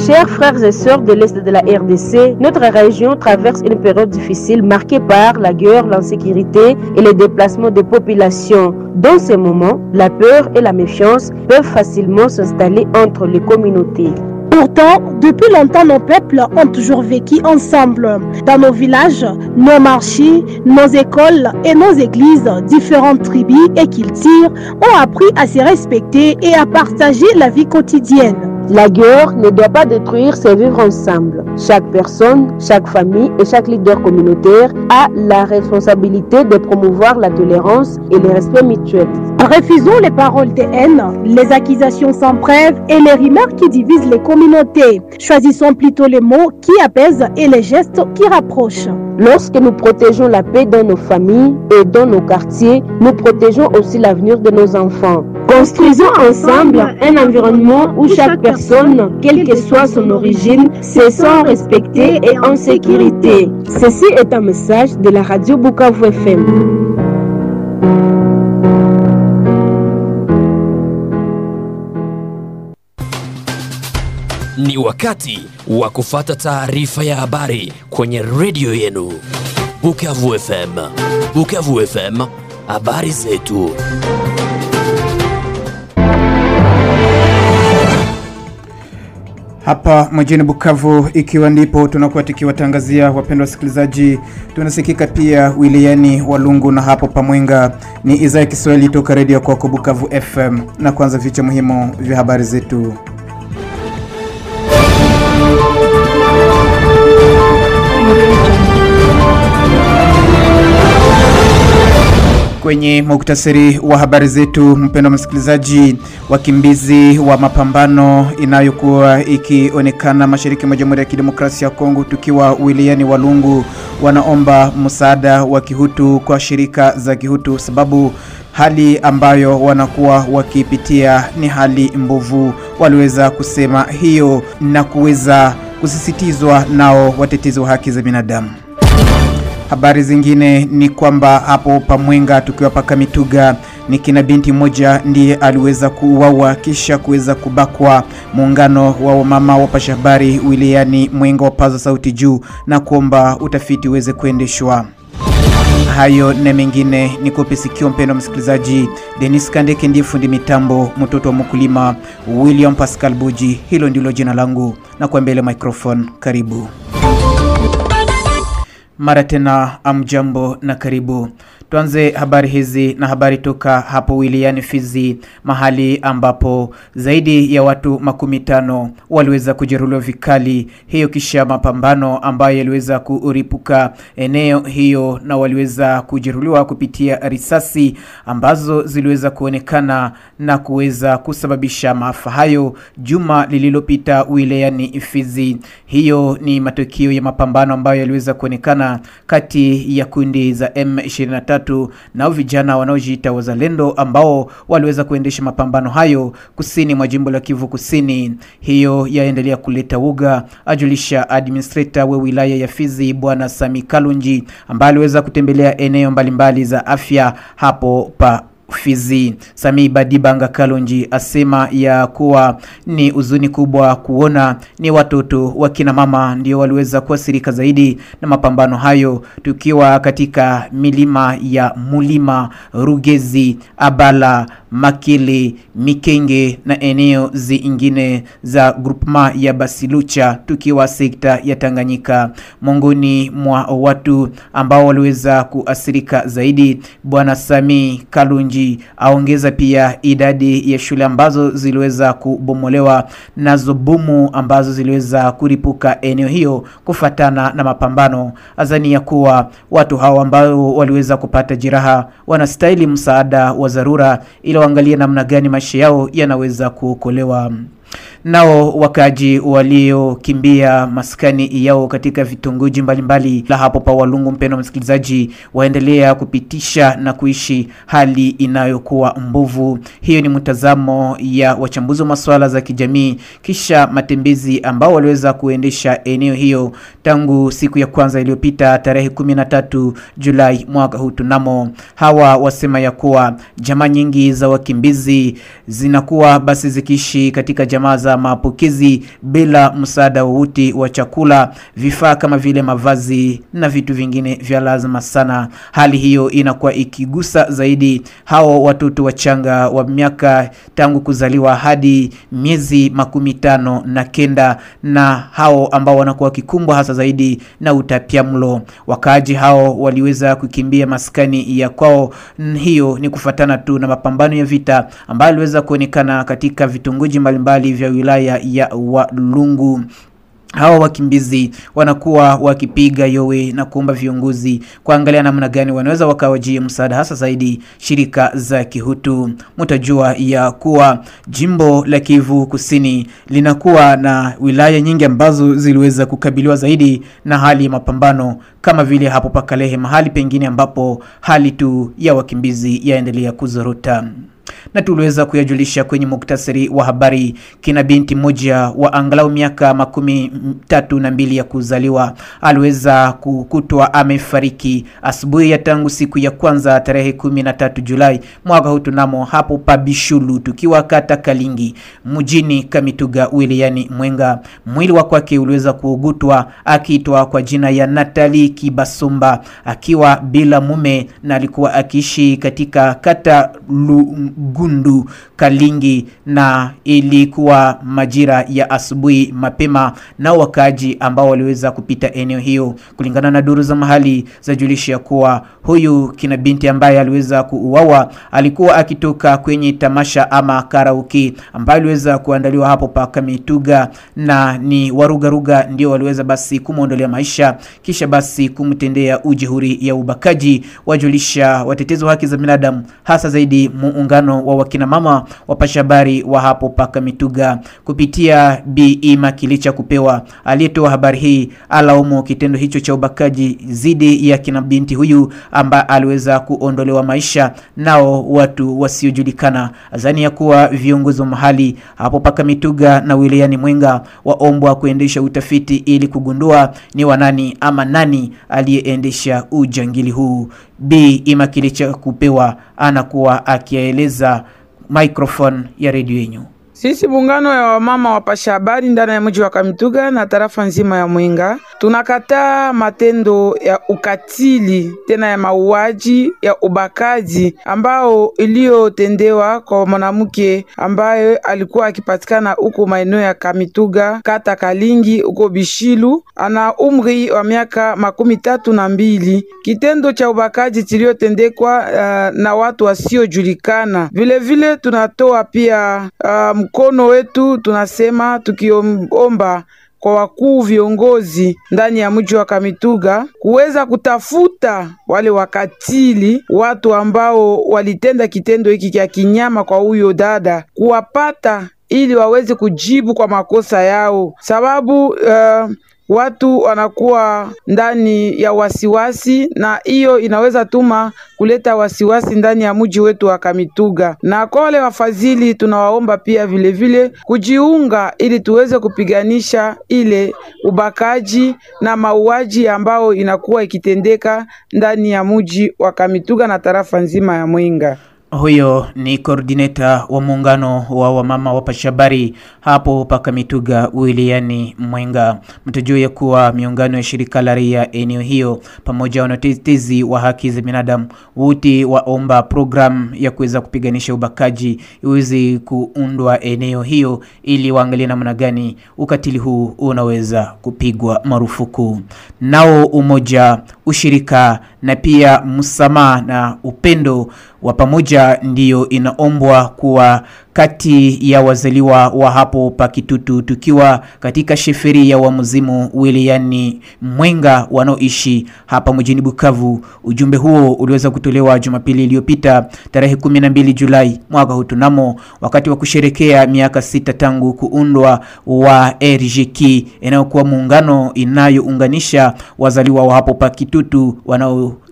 Chers frères et sœurs de l'Est de la RDC, notre région traverse une période difficile marquée par la guerre, l'insécurité et les déplacements des populations. Dans ces moments, la peur et la méfiance peuvent facilement s'installer entre les communautés. Pourtant, depuis longtemps, nos peuples ont toujours vécu ensemble. Dans nos villages, nos marchés, nos écoles et nos églises, différentes tribus et cultures ont appris à se respecter et à partager la vie quotidienne. La guerre ne doit pas détruire ces vivre ensemble. Chaque personne, chaque famille et chaque leader communautaire a la responsabilité de promouvoir la tolérance et le respect mutuel. Refusons les paroles de haine, les accusations sans preuve et les rumeurs qui divisent les communautés. Choisissons plutôt les mots qui apaisent et les gestes qui rapprochent. Lorsque nous protégeons la paix dans nos familles et dans nos quartiers, nous protégeons aussi l'avenir de nos enfants. Construisons ensemble un environnement où chaque personne, quelle que soit son origine, se sent respectée et en sécurité. Ceci est un message de la radio Bukavu FM. Ni wakati wa kufata taarifa ya habari kwenye redio yenu Bukavu FM. Bukavu FM, habari zetu. hapa mjini Bukavu, ikiwa ndipo tunakuwa tukiwatangazia wapendwa wasikilizaji. Tunasikika pia wilayani Walungu na hapo Pamwenga. Ni idhaa ya Kiswahili toka redio kwako Bukavu FM, na kwanza vichwa muhimu vya habari zetu. Kwenye muktasari wa habari zetu, mpendwa msikilizaji, wakimbizi wa mapambano inayokuwa ikionekana mashariki mwa Jamhuri ya Kidemokrasia ya Kongo, tukiwa wilayani Walungu, wanaomba msaada wa kihutu kwa shirika za kihutu, sababu hali ambayo wanakuwa wakipitia ni hali mbovu. Waliweza kusema hiyo na kuweza kusisitizwa nao watetezi wa haki za binadamu. Habari zingine ni kwamba hapo Pamwenga tukiwa paka Mituga ni kina binti mmoja ndiye aliweza kuuawa kisha kuweza kubakwa. Muungano wa wamama wapasha habari wilayani Mwenga wapaza sauti juu na kuomba utafiti uweze kuendeshwa. Hayo na mengine ni kope sikio, mpendo msikilizaji. Denis Kandeke ndiye fundi mitambo, mtoto wa mkulima William Pascal Buji, hilo ndilo jina langu, na kwa mbele microphone, karibu mara tena amjambo na karibu. Tuanze habari hizi na habari toka hapo wilayani Fizi, mahali ambapo zaidi ya watu makumi tano waliweza kujeruhiwa vikali, hiyo kisha mapambano ambayo yaliweza kuripuka eneo hiyo, na waliweza kujeruhiwa kupitia risasi ambazo ziliweza kuonekana na kuweza kusababisha maafa hayo juma lililopita wilayani Fizi. Hiyo ni matokeo ya mapambano ambayo yaliweza kuonekana kati ya kundi za M23 nao vijana wanaojiita wazalendo ambao waliweza kuendesha mapambano hayo kusini mwa jimbo la Kivu Kusini. Hiyo yaendelea kuleta uga, ajulisha administrator wa wilaya ya Fizi bwana Sami Kalunji ambaye aliweza kutembelea eneo mbalimbali za afya hapo pa Fizi. Sami Badibanga Kalonji asema ya kuwa ni huzuni kubwa kuona ni watoto wa kina mama ndio waliweza kuathirika zaidi na mapambano hayo, tukiwa katika milima ya Mulima, Rugezi, Abala, Makele, Mikenge na eneo zingine za grupma ya Basilucha, tukiwa sekta ya Tanganyika. Miongoni mwa watu ambao waliweza kuathirika zaidi, bwana Sami Kalunji aongeza pia idadi ya shule ambazo ziliweza kubomolewa nazo bomu ambazo ziliweza kuripuka eneo hiyo kufatana na mapambano. Azani ya kuwa watu hao ambao waliweza kupata jeraha wanastahili msaada wa dharura ili waangalie namna gani maisha yao yanaweza kuokolewa. Nao wakaji waliokimbia maskani yao katika vitongoji mbalimbali la hapo pa Walungu, mpendo msikilizaji, waendelea kupitisha na kuishi hali inayokuwa mbovu. Hiyo ni mtazamo ya wachambuzi wa masuala za kijamii kisha matembezi ambao waliweza kuendesha eneo hiyo tangu siku ya kwanza iliyopita tarehe 13 Julai mwaka huu tunamo. Hawa wasema ya kuwa jamaa nyingi za wakimbizi zinakuwa basi zikiishi katika jamaa za za mapokezi bila msaada wowote wa chakula, vifaa kama vile mavazi na vitu vingine vya lazima sana. Hali hiyo inakuwa ikigusa zaidi hao watoto wachanga wa miaka tangu kuzaliwa hadi miezi makumi tano na kenda na hao ambao wanakuwa wakikumbwa hasa zaidi na utapiamlo. Wakaaji hao waliweza kukimbia maskani ya kwao. Hiyo ni kufatana tu na mapambano ya vita ambayo aliweza kuonekana katika vitongoji mbalimbali vya wilaya ya Walungu. Hawa wakimbizi wanakuwa wakipiga yowe na kuomba viongozi kuangalia namna gani wanaweza wakawajia msaada, hasa zaidi shirika za kihutu. Mtajua ya kuwa jimbo la Kivu Kusini linakuwa na wilaya nyingi ambazo ziliweza kukabiliwa zaidi na hali ya mapambano, kama vile hapo Pakalehe, mahali pengine ambapo hali tu ya wakimbizi yaendelea kuzorota na tuliweza kuyajulisha kwenye muktasari wa habari. Kina binti moja wa angalau miaka makumi tatu na mbili ya kuzaliwa aliweza kukutwa amefariki asubuhi ya tangu siku ya kwanza tarehe kumi na tatu Julai mwaka huu tunamo hapo Pabishulu, tukiwa kata Kalingi mjini Kamituga wilayani Mwenga. Mwili wa kwake uliweza kuugutwa akiitwa kwa jina ya Natali Kibasumba akiwa bila mume na alikuwa akiishi katika kata Lu Gundu Kalingi, na ilikuwa majira ya asubuhi mapema, nao wakaaji ambao waliweza kupita eneo hiyo, kulingana na duru za mahali za julisha kuwa huyu kina binti ambaye aliweza kuuawa alikuwa akitoka kwenye tamasha ama karaoke ambayo aliweza kuandaliwa hapo pa Kamituga, na ni warugaruga ndio waliweza basi kumwondolea maisha, kisha basi kumtendea ujihuri ya ubakaji, wajulisha watetezi wa haki za binadamu, hasa zaidi muungano wa wakina mama wapasha habari wa hapo paka Mituga kupitia Bi Makilicha kupewa aliyetoa habari hii alaumu kitendo hicho cha ubakaji dhidi ya kina binti huyu ambaye aliweza kuondolewa maisha nao watu wasiojulikana. Azani ya kuwa viongozi wa mahali hapo paka Mituga na wilayani Mwenga waombwa kuendesha utafiti ili kugundua ni wanani ama nani aliyeendesha ujangili huu. Bi Imakilicha kupewa anakuwa akieleza microphone ya redio yenyu. Sisi muungano ya wamama wapasha habari ndani ya mji wa Kamituga na tarafa nzima ya Mwenga tunakataa matendo ya ukatili tena ya mauaji ya ubakaji ambao iliyotendewa kwa mwanamke ambaye alikuwa akipatikana huko maeneo ya Kamituga kata Kalingi huko Bishilu, ana umri wa miaka makumi tatu na mbili. Kitendo cha ubakaji kiliyotendekwa uh, na watu wasiojulikana. Vilevile tunatoa pia uh, mkono wetu tunasema tukiomba kwa wakuu viongozi ndani ya mji wa Kamituga kuweza kutafuta wale wakatili, watu ambao walitenda kitendo hiki cha kinyama kwa huyo dada, kuwapata ili waweze kujibu kwa makosa yao, sababu uh, watu wanakuwa ndani ya wasiwasi, na hiyo inaweza tuma kuleta wasiwasi ndani ya mji wetu wa Kamituga. Na kwa wale wafadhili, tunawaomba pia vilevile vile kujiunga ili tuweze kupiganisha ile ubakaji na mauaji ambao inakuwa ikitendeka ndani ya mji wa Kamituga na tarafa nzima ya Mwenga. Huyo ni koordineta wa muungano wa wamama wapashabari hapo paka Mituga wilayani Mwenga. Mtajua ya kuwa miungano ya shirika la raia eneo hiyo pamoja na watetezi wa haki za binadamu wote waomba program ya kuweza kupiganisha ubakaji iweze kuundwa eneo hiyo ili waangalie namna gani ukatili huu unaweza kupigwa marufuku. Nao umoja, ushirika na pia msamaha na upendo wa pamoja ndiyo inaombwa kuwa kati ya wazaliwa wa hapo Pakitutu, tukiwa katika sheferi ya Wamuzimu wilayani Mwenga wanaoishi hapa mjini Bukavu. Ujumbe huo uliweza kutolewa Jumapili iliyopita tarehe 12 Julai mwaka huu tunamo, wakati wa kusherekea miaka sita tangu kuundwa wa RGK inayokuwa muungano inayounganisha wazaliwa wa hapo Pakitutu wanao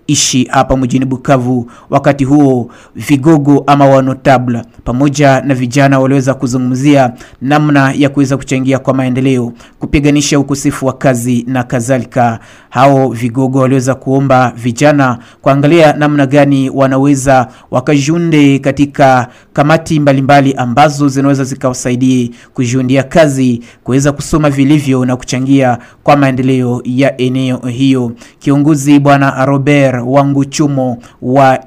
wanaoishi hapa mjini Bukavu. Wakati huo vigogo ama wanotable pamoja na vijana waliweza kuzungumzia namna ya kuweza kuchangia kwa maendeleo, kupiganisha ukosefu wa kazi na kadhalika. Hao vigogo waliweza kuomba vijana kuangalia namna gani wanaweza wakajunde katika kamati mbalimbali mbali ambazo zinaweza zikawasaidia kujiundia kazi, kuweza kusoma vilivyo na kuchangia kwa maendeleo ya eneo hiyo. Kiongozi bwana Robert Wanguchumo wa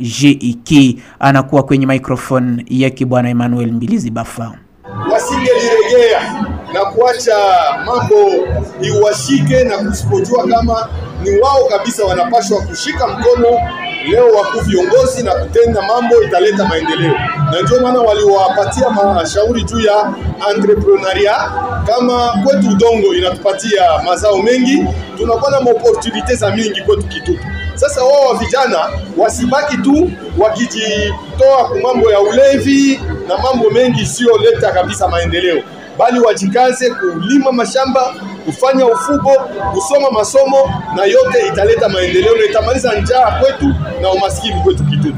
RGIK anakuwa kwenye microphone yake bwana Emmanuel Mbilizi Bafa. Wasingeliregea na kuacha mambo iwashike na kusipojua kama ni wao kabisa wanapashwa kushika mkono leo wakuu viongozi na kutenda mambo italeta maendeleo, na ndio maana waliwapatia mashauri juu ya entrepreneuria. Kama kwetu udongo inatupatia mazao mengi, tunakuwa na opportunite za mingi kwetu Kitutu. Sasa wao wa vijana wasibaki tu wakijitoa kwa mambo ya ulevi na mambo mengi isiyoleta kabisa maendeleo, bali wajikaze kulima mashamba, kufanya ufugo, kusoma masomo, na yote italeta maendeleo na itamaliza njaa kwetu na umaskini kwetu Kitutu.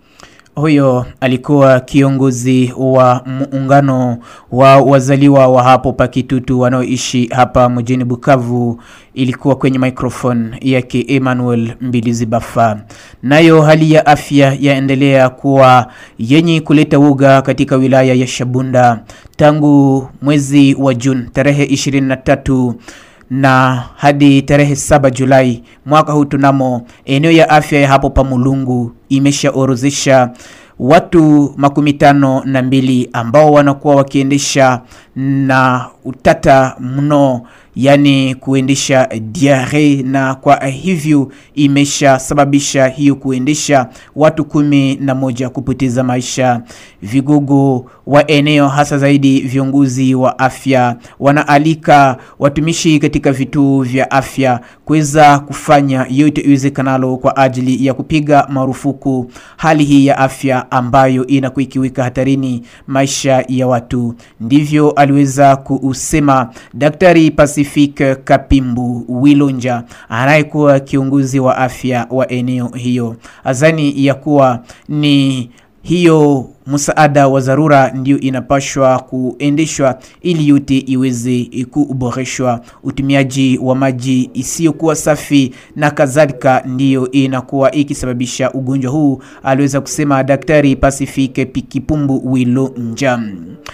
Huyo alikuwa kiongozi wa muungano wa wazaliwa wa hapo Pakitutu wanaoishi hapa mjini Bukavu. Ilikuwa kwenye microphone yake Emmanuel Mbilizi Bafa. Nayo hali ya afya yaendelea kuwa yenye kuleta woga katika wilaya ya Shabunda tangu mwezi wa Juni tarehe 23 na hadi tarehe saba Julai mwaka huu tunamo eneo ya afya ya hapo Pamulungu imeshaorozesha watu makumi tano na mbili ambao wanakuwa wakiendesha na utata mno yani kuendesha diare na kwa hivyo imeshasababisha hiyo kuendesha watu kumi na moja kupoteza maisha. Vigogo wa eneo hasa zaidi viongozi wa afya wanaalika watumishi katika vituo vya afya kuweza kufanya yote iwezekanalo kwa ajili ya kupiga marufuku hali hii ya afya ambayo inakuwa ikiweka hatarini maisha ya watu. Ndivyo aliweza kusema Daktari Pacific Kapimbu Wilonja anayekuwa kiongozi wa afya wa eneo hiyo. Azani ya kuwa ni hiyo msaada wa dharura ndio inapashwa kuendeshwa ili yote iweze kuboreshwa. Utumiaji wa maji isiyokuwa safi na kadhalika ndiyo inakuwa ikisababisha ugonjwa huu, aliweza kusema Daktari Pacific Pikipumbu Wilo Njam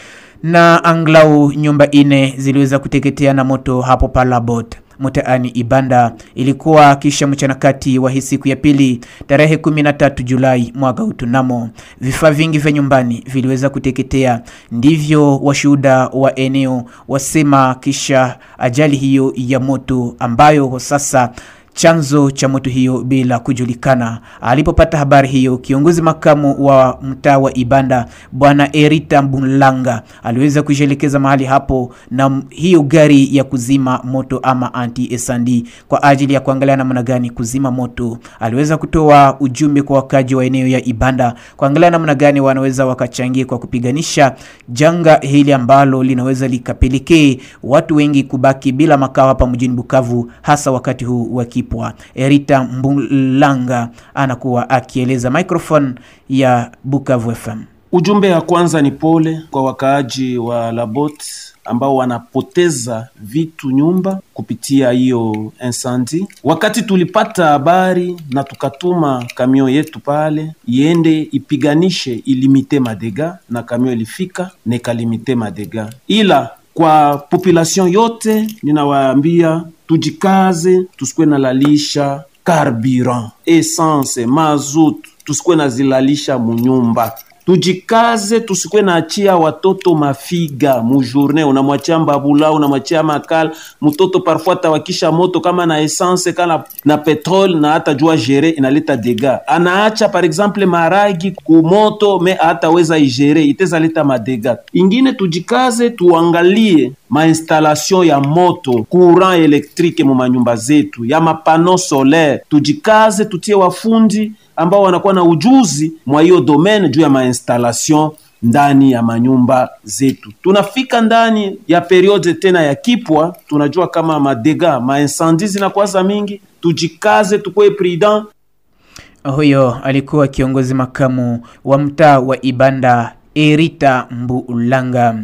na anglau nyumba ine ziliweza kuteketea na moto hapo Palabot mtaani Ibanda. Ilikuwa kisha mchana kati wa hii siku ya pili tarehe 13 Julai mwaka utunamo. Vifaa vingi vya nyumbani viliweza kuteketea, ndivyo washuhuda wa eneo wasema, kisha ajali hiyo ya moto ambayo sasa chanzo cha moto hiyo bila kujulikana. Alipopata habari hiyo, kiongozi makamu wa mtaa wa Ibanda bwana Erita Mbulanga aliweza kujielekeza mahali hapo na hiyo gari ya kuzima moto ama anti esandi kwa ajili ya kuangalia namna gani kuzima moto. Aliweza kutoa ujumbe kwa wakaji wa eneo ya Ibanda kuangalia namna gani wanaweza wakachangia kwa kupiganisha janga hili ambalo linaweza likapelekee watu wengi kubaki bila makao hapa mjini Bukavu, hasa wakati huu wa kipwa. Erita Mbulanga anakuwa akieleza microphone ya Bukavu FM. Ujumbe ya kwanza ni pole kwa wakaaji wa Labot ambao wanapoteza vitu nyumba kupitia hiyo insendi. Wakati tulipata habari na tukatuma kamio yetu pale iende ipiganishe ilimite madega, na kamio ilifika na ikalimite madega, ila kwa population yote ninawaambia tujikaze, tusikuwe nalalisha carburant, essence, mazut, tusikuwe nazilalisha munyumba tujikaze tusikuwe naachia watoto mafiga mujourne, unamwachia mbabula, unamwachia makala mtoto parfois tawakisha moto kama na essence kala na petrol na hata jua gere inaleta dega. Anaacha par exemple maragi kumoto me hataweza igere iteza leta madega ingine. Tujikaze tuangalie mainstallation ya moto courant elektrike mu manyumba zetu ya mapano solaire. Tujikaze tutie wafundi ambao wanakuwa na ujuzi mwa hiyo domaine juu ya mainstallation ndani ya manyumba zetu. Tunafika ndani ya periode tena ya kipwa, tunajua kama madega maincendie zinakuwa za mingi. Tujikaze, tukuwe prudent Huyo alikuwa kiongozi makamu wa mtaa wa Ibanda Erita Mbulanga.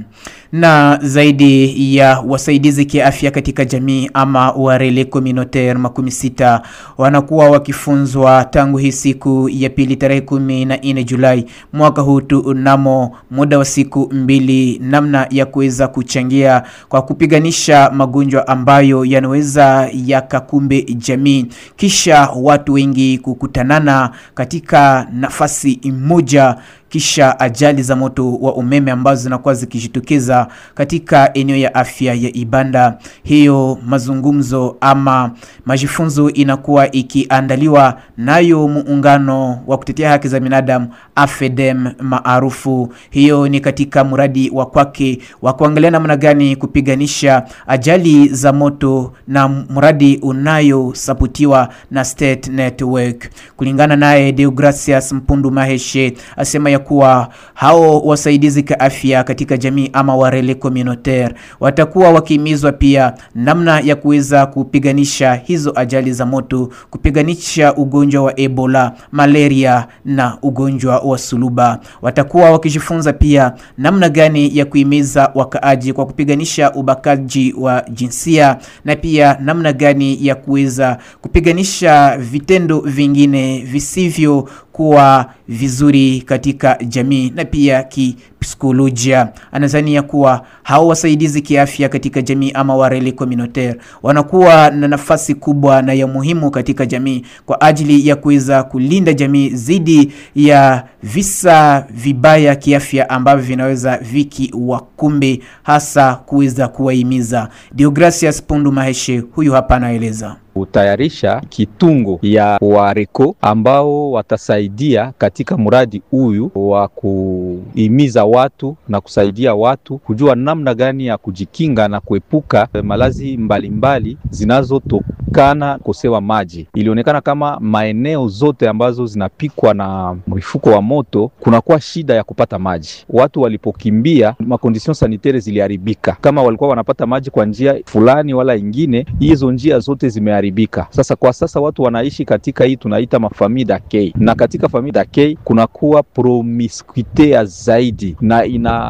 Na zaidi ya wasaidizi kiafya katika jamii ama warele communautaire makumi sita wanakuwa wakifunzwa tangu hii siku ya pili tarehe kumi na nne Julai mwaka huu tunamo muda wa siku mbili, namna ya kuweza kuchangia kwa kupiganisha magonjwa ambayo yanaweza yakakumbe jamii, kisha watu wengi kukutanana katika nafasi moja kisha ajali za moto wa umeme ambazo zinakuwa zikijitokeza katika eneo ya afya ya Ibanda. Hiyo mazungumzo ama majifunzo inakuwa ikiandaliwa nayo muungano wa kutetea haki za binadamu AFEDEM maarufu. Hiyo ni katika mradi wa kwake wa kuangalia namna gani kupiganisha ajali za moto na mradi unayosapotiwa na State Network. Kulingana naye Deogracias Mpundu Maheshe asema ya kuwa hao wasaidizi ka afya katika jamii ama warele communautaire watakuwa wakihimizwa pia namna ya kuweza kupiganisha hizo ajali za moto, kupiganisha ugonjwa wa Ebola, malaria na ugonjwa wa suluba. Watakuwa wakijifunza pia namna gani ya kuhimiza wakaaji kwa kupiganisha ubakaji wa jinsia na pia namna gani ya kuweza kupiganisha vitendo vingine visivyo kuwa vizuri katika jamii na pia kipsikolojia. Anadhania kuwa hao wasaidizi kiafya katika jamii ama warele communautaire wanakuwa na nafasi kubwa na ya muhimu katika jamii kwa ajili ya kuweza kulinda jamii dhidi ya visa vibaya kiafya ambavyo vinaweza viki wakumbe, hasa kuweza kuwahimiza. Deogracias Pundu Maheshe huyu hapa anaeleza kutayarisha kitungo ya wareko ambao watasaidia katika mradi huyu wa kuhimiza watu na kusaidia watu kujua namna gani ya kujikinga na kuepuka malazi mbalimbali zinazotokana kukosewa maji. Ilionekana kama maeneo zote ambazo zinapikwa na mrifuko wa moto kunakuwa shida ya kupata maji. Watu walipokimbia, makondision sanitaire ziliharibika. Kama walikuwa wanapata maji kwa njia fulani wala ingine, hizo njia zote zimeharibika. Sasa kwa sasa watu wanaishi katika hii tunaita mafamii dakei, na katika famii dakei kunakuwa promiskuite ya zaidi, na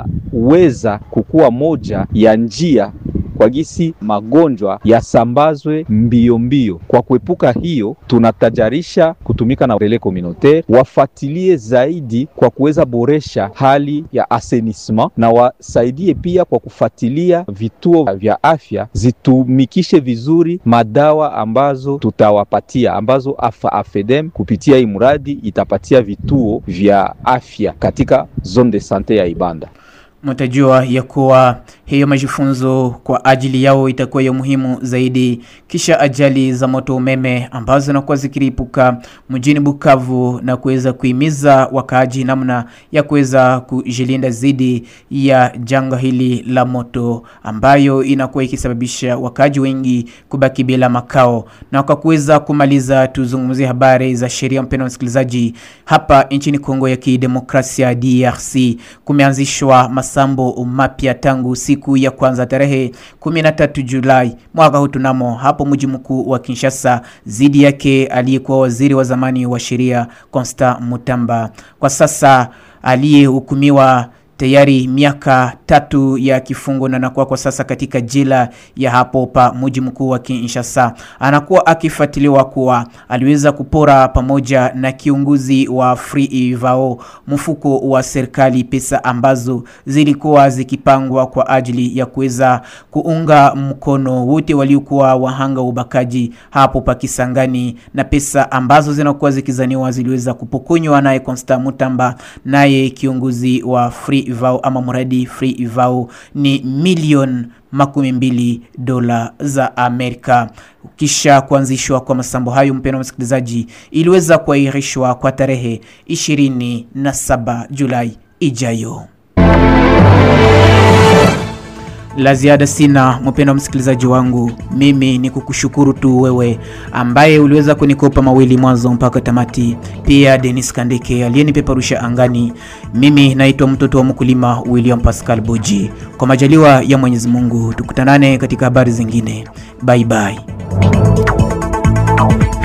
inaweza kukuwa moja ya njia kwa gisi magonjwa yasambazwe mbio mbio. Kwa kuepuka hiyo, tunatajarisha kutumika na relais communautaire wafatilie zaidi kwa kuweza boresha hali ya assainissement, na wasaidie pia kwa kufatilia vituo vya afya zitumikishe vizuri madawa ambazo tutawapatia, ambazo afa afedem kupitia hii mradi itapatia vituo vya afya katika zone de sante ya Ibanda. Mtajua ya kuwa hiyo majifunzo kwa ajili yao itakuwa ya muhimu zaidi, kisha ajali za moto umeme ambazo zinakuwa zikiripuka mjini Bukavu na kuweza kuhimiza wakaaji namna ya kuweza kujilinda dhidi ya janga hili la moto ambayo inakuwa ikisababisha wakaaji wengi kubaki bila makao. Na kwa kuweza kumaliza, tuzungumzie habari za sheria. Mpendwa msikilizaji, hapa nchini Kongo ya Kidemokrasia DRC kumeanzishwa masambo mapya tangu siku ya kwanza tarehe 13 Julai mwaka huu tunamo hapo mji mkuu wa Kinshasa, zidi yake aliyekuwa waziri wa zamani wa sheria Constant Mutamba, kwa sasa aliyehukumiwa tayari miaka tatu ya kifungo na anakuwa kwa sasa katika jela ya hapo pa mji mkuu wa Kinshasa. Anakuwa akifuatiliwa kuwa aliweza kupora pamoja na kiongozi wa Free Vao mfuko wa serikali pesa ambazo zilikuwa zikipangwa kwa ajili ya kuweza kuunga mkono wote waliokuwa wahanga ubakaji hapo pa Kisangani, na pesa ambazo zinakuwa zikizaniwa ziliweza kupokonywa naye Constant Mutamba, naye kiongozi wa Free Vao ama mradi Free Vao ni milioni makumi mbili dola za Amerika. Kisha kuanzishwa kwa masambo hayo, mpendwa msikilizaji, iliweza kuahirishwa kwa tarehe 27 Julai ijayo. La ziada sina, mpendwa msikilizaji wangu, mimi ni kukushukuru tu wewe ambaye uliweza kunikopa mawili mwanzo mpaka tamati, pia Denis Kandeke aliyenipeperusha angani. Mimi naitwa mtoto wa mkulima William Pascal Boji. Kwa majaliwa ya Mwenyezi Mungu, tukutanane katika habari zingine. Bye bye.